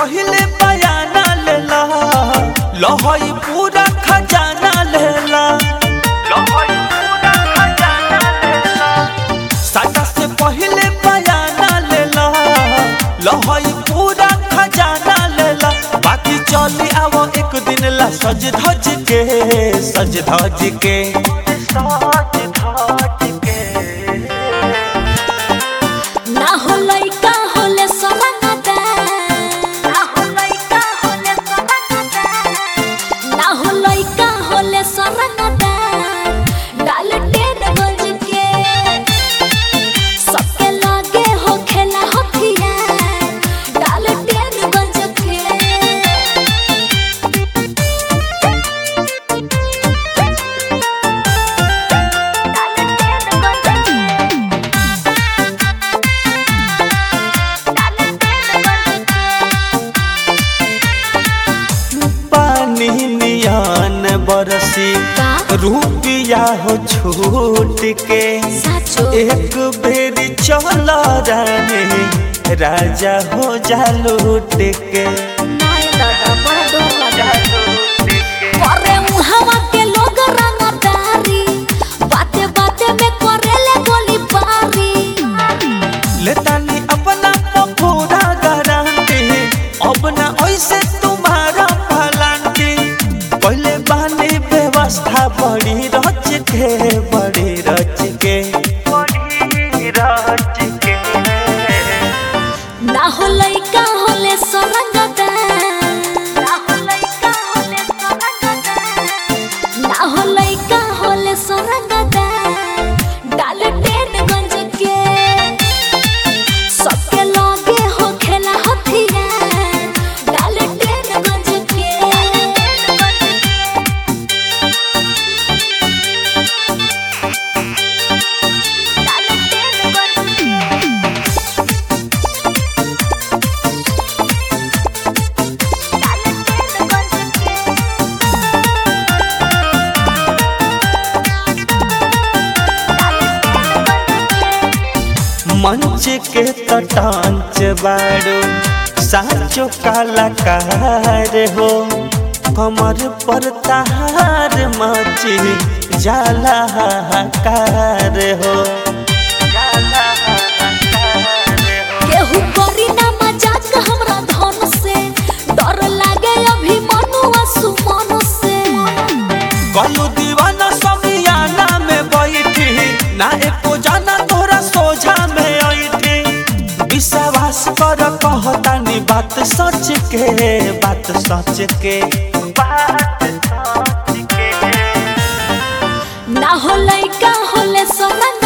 पहले बयाना लेला लहई पूरा खजाना लेला लहई पूरा खजाना लेला साटा से पहले बयाना लेला लहई पूरा खजाना लेला बाकी चली आवो एक दिन ला सज धज के सज धज के सज धज के ना हो लइका होले सनगदा ना हो लइका होले सनगदा ना हो लइका होले सनगदा डाल टेन बज के सबके लागे हो खेला हथिया डाल टेन बज के पानी नियान बरसी का रुपिया हो छूट के साचो एक बेरी चल रानी राजा हो जा लूट के नाय दादा बड़ा डर लगा करे उहावा के लोग रंगदारी बाते बाते में करेले गोली बारी लेतानी अपना पूरा गारंटी अब ना ऐसे तुम्हारा फलांटी पहले बानी व्यवस्था बड़ी रच के बड़ी रच के बड़ी रच के ना हो लइका होले सरंगदा ना हो लइका होले सरंगदा ना हो लइका होले सरंगदा डाल टेन गंज के सबके लागे हो खेला हथिया डाल टेन गंज के डाल टेन गंज के मंच के तटांच बाड़ो साचो कलाकार हो कमर पर तहार मची जाला हाहाकार हो जाला हाहाकार हो केहू करी ना मजाक हमरा धन से डर लागे अभी मनुआ सुमन से कलू दीवाना समियाना में बैठी ना एको जाना तोरा सोझा में ऐठी विश्वास कर कहतानी बात सच के बात सच के बात सच के ना हो लइका होले सनन